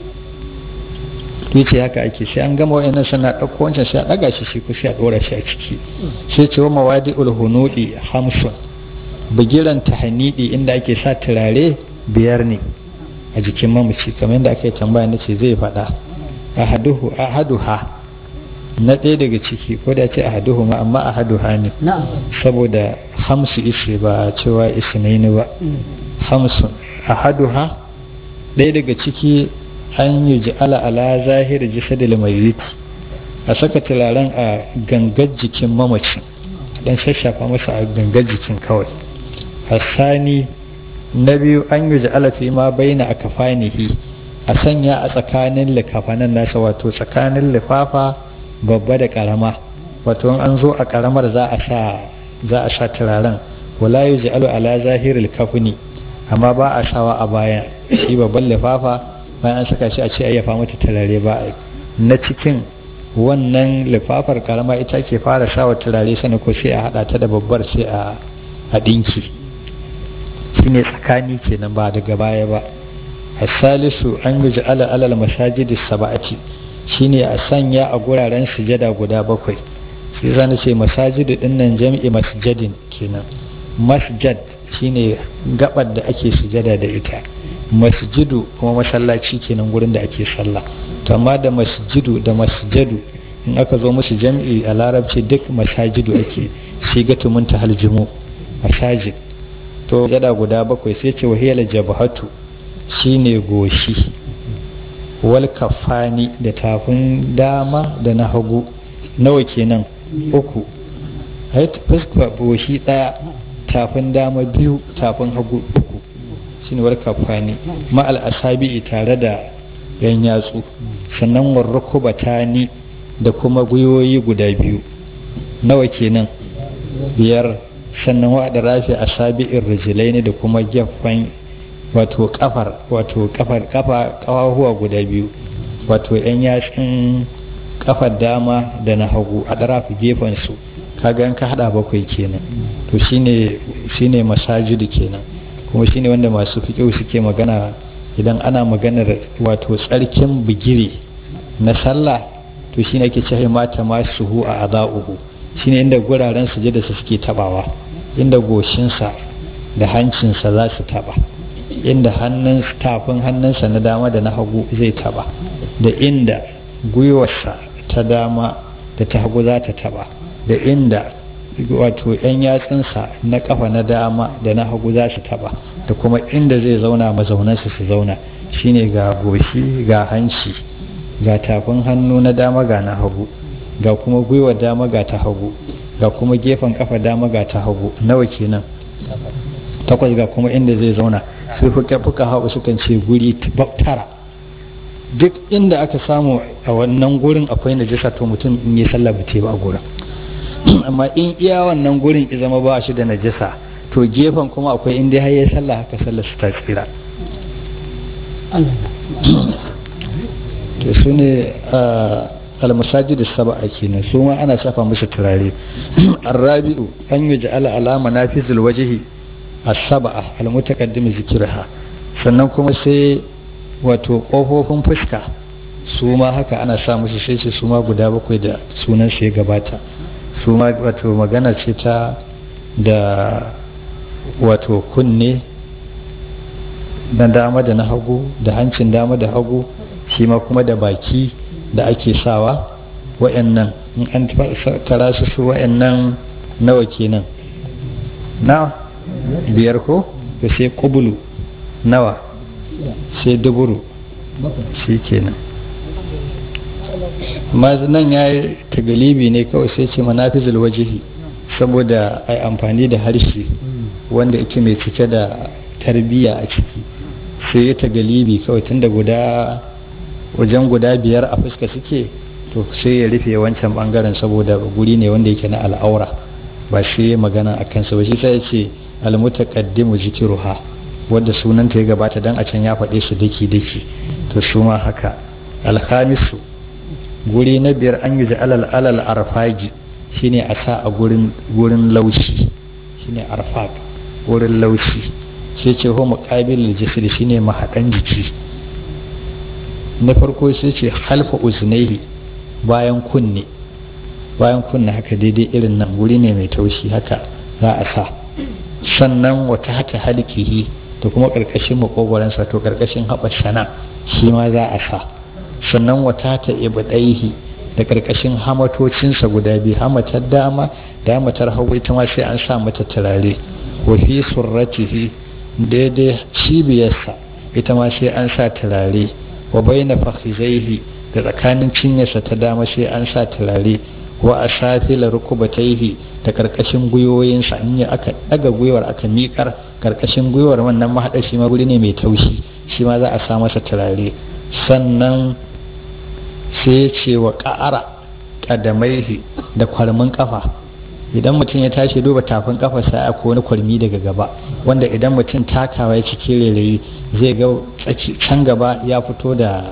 [SPEAKER 2] yace haka ake sai an gama wayannan sana ɗauko wancan sai a ɗaga shi shi ko sai a ɗora shi a ciki sai ce wa mawadi ulhunudi hamsun bigiran tahanidi inda ake sa turare biyar ne a jikin mamaci kamar yadda aka yi tambaya na ce zai faɗa ahaduhu ahaduha na ɗaya daga ciki ko da ce ahaduhu ma amma ahaduha ne saboda hamsu ishe ba cewa isnaini ba hamsun ahaduha ɗaya daga ciki an yi ji'ala ala zahiri jisadil mayyit a saka turaren a gangar jikin mamaci dan shashafa masa a gangar jikin kawai hasani na biyu an yi ji'ala fi ma baina a kafanihi a sanya a tsakanin likafanan nasa wato tsakanin lifafa babba da karama wato in an zo a karamar za a sa za a sa turaren wala yuj'alu ala zahiril kafni amma ba a sawa a baya shi babban lifafa bayan an saka shi a ce ayyafa mata turare ba na cikin wannan lifafar karama ita ke fara sawa turare sani ko sai a hada ta da babbar sai a a dinki shine tsakani kenan ba daga baya ba asalisu an yi ala alal masajidi saba'ati shine a sanya a guraren sujada guda bakwai sai zan ce masajidu dinnan jam'i masjadin kenan masjad shine gabar da ake sujada da ita masjidu kuma masallaci kenan gurin da ake sallah to amma da masjidu da masjadu in aka zo musu jam'i a larabci duk masajidu ake sigatu mun haljimu masajid to jada guda bakwai sai ce wahiyar jabhatu shine goshi wal kafani da tafin dama da na hagu nawa kenan uku fuska goshi daya tafin dama biyu tafin hagu uku shine wal kafani ma al asabi tare da yan yatsu sannan warrukubatani da kuma gwiwoyi guda biyu nawa kenan biyar sannan wa da rafi asabi'ir rijlaini da kuma gefen wato kafar wato kafar kafa kawahuwa guda biyu wato yan yatsun kafar dama da na hagu a darafi gefen su kaga in ka hada bakwai kenan to shine shine masajidu kenan kuma shine wanda masu fiqh suke magana idan ana maganar wato tsarkin bigire na sallah to shine ake cewa mata masuhu a adauhu shine inda guraren sujada su suke tabawa inda goshinsa da hancinsa za su taba inda hannun tafin hannunsa na dama da na hagu zai taba da inda gwiwarsa ta dama da ta hagu za ta taba da inda wato yan yatsunsa na kafa na dama da na hagu za su taba da kuma inda zai zauna mazaunansa su zauna shine ga goshi ga hanci ga tafin hannu na dama ga na hagu ga kuma gwiwar dama ga ta hagu ga kuma gefen kafa dama ga ta hagu nawa kenan takwas ga kuma inda zai zauna sai fuka fuka haɓu sukan ce guri tara duk inda aka samu a wannan gurin akwai najasa to mutum in yi sallah ba ba a gurin amma in iya wannan gurin ya zama ba shi da najasa to gefen kuma akwai inda har ya sallah haka sallah su ta tsira to su ne almasajid saba'a kenan su ma ana shafa musu turare arrabi'u an yi ja'ala alama nafizul wajhi as-saba'a al-mutaqaddim zikrha sannan kuma sai wato kofofin fuska su ma haka ana sa musu sai ce su ma guda bakwai da sunan su ya gabata su ma wato magana ce ta da wato kunne na dama da na hagu da hancin dama da hagu shi ma kuma da baki da ake sawa wa'annan in an tara su su wa'annan nawa kenan na biyar ko da sai kubulu nawa sai duburu shi kenan nan ya yi tagalibi ne kawai sai ce manafizul wajihi saboda a amfani da harshe wanda yake mai cike da tarbiyya a ciki sai ya tagalibi kawai tun da guda wajen guda biyar a fuska suke to sai ya rufe wancan bangaren saboda guri ne wanda yake na al'aura ba shi magana a kansa ba shi sai ya ce almutaqaddimu zikruha wadda sunanta ya gabata dan a can ya faɗe su daki daki to su ma haka alhamisu guri na biyar an yi alal alal arfaji shine a sa a gurin gurin laushi shine arfaq gurin laushi sai ce ho muqabil jisr shine mahadan jiki na farko sai ce halfa uznaihi bayan kunne bayan kunne haka daidai irin nan guri ne mai taushi haka za a sa sannan wata hata halkihi da kuma karkashin makogwaransa to karkashin haɓar sana shi ma za a sa sannan wata ta ibadaihi da karkashin hamatocinsa guda biyu hamatar dama da hamatar hagu ita ma sai an sa mata turare wa fi surratihi daidai cibiyarsa ita ma sai an sa turare wa baina fakhizaihi da tsakanin cinyarsa ta dama sai an sa turare wa asafila rukubataihi da karkashin gwiwoyinsa in ya aka daga gwiwar aka miƙar karkashin gwiwar wannan mahaɗar shi ma guri ne mai taushi shi ma za a sa masa turare sannan sai ya ce wa ƙa'ara ƙadamaihi da kwalmin ƙafa idan mutum ya tashi duba tafin ƙafa sai a wani kwalmi daga gaba wanda idan mutum takawa ya cike rairayi zai ga can gaba ya fito da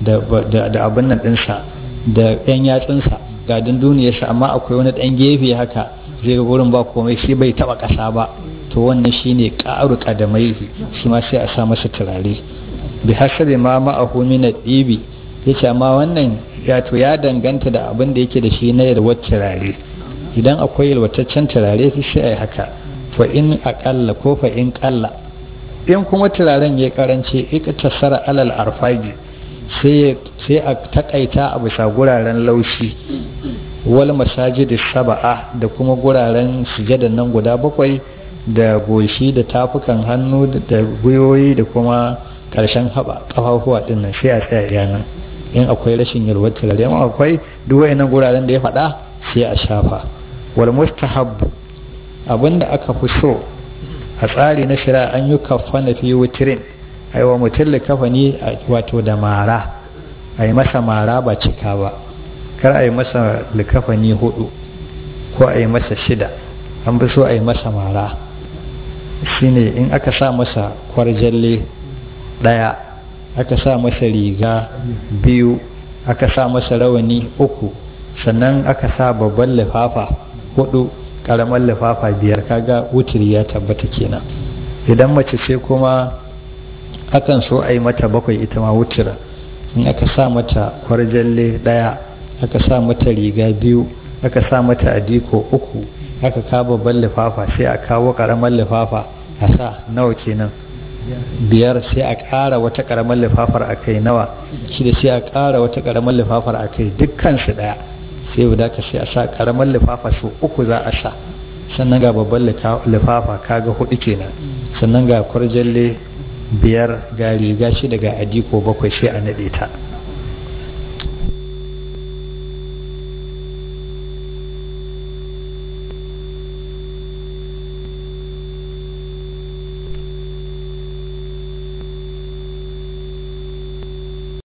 [SPEAKER 2] da abin nan ɗinsa da ɗan yatsunsa ga dunduniyarsa amma akwai wani ɗan gefe haka zai ga wurin ba komai shi bai taɓa ƙasa ba to wannan shine ƙaru ƙadamaihi shi ma sai a sa masa turare bi hasabi ma ma'ahu min ɗibi yace amma wannan ya to ya danganta da abin da yake da shi na yalwar turare idan akwai yalwataccen turare sai a yi haka fa in aƙalla ko fa in ƙalla in kuma turaren ya karance ika tasara alal arfagi sai a takaita a bisa guraren laushi wal masajid saba'a da kuma guraren sujadan nan guda bakwai da goshi da tafukan hannu da gwiwoyi da kuma karshen haɓa ƙafafuwa ɗin nan sai a tsaya yanan in akwai rashin yalwar turare amma akwai duk wayannan guraren da ya faɗa sai a shafa wal mustahabbu abinda aka fi so a tsari na shari'a an yi kafana fi wutirin aiwa mutum likafani wato da mara a yi masa mara ba cika ba kar a yi masa likafani hudu ko a yi masa shida an fi so a yi masa mara shine in aka sa masa kwarjalle daya aka sa masa riga biyu aka sa masa rawani uku sannan aka sa babban lifafa hudu karamar lifafa biyar kaga wutiri ya tabbata kenan idan mace ce kuma akan so a yi mata bakwai ita ma wutira in aka sa mata kwarjalle daya aka sa mata riga biyu aka sa mata adiko uku aka kawo babban lifafa sai a kawo karamar lifafa a sa nawa kenan biyar sai a ƙara wata ƙaramar lifafar a kai nawa shi da sai a ƙara wata ƙaramar lifafar a kai dukkan su ɗaya sai guda ka sai a sa ƙaramar lifafa su uku za a sa sannan ga babban lifafa kaga hudu kenan sannan ga kwarjalle biyar ga riga shi daga adiko bakwai sai a naɗe ta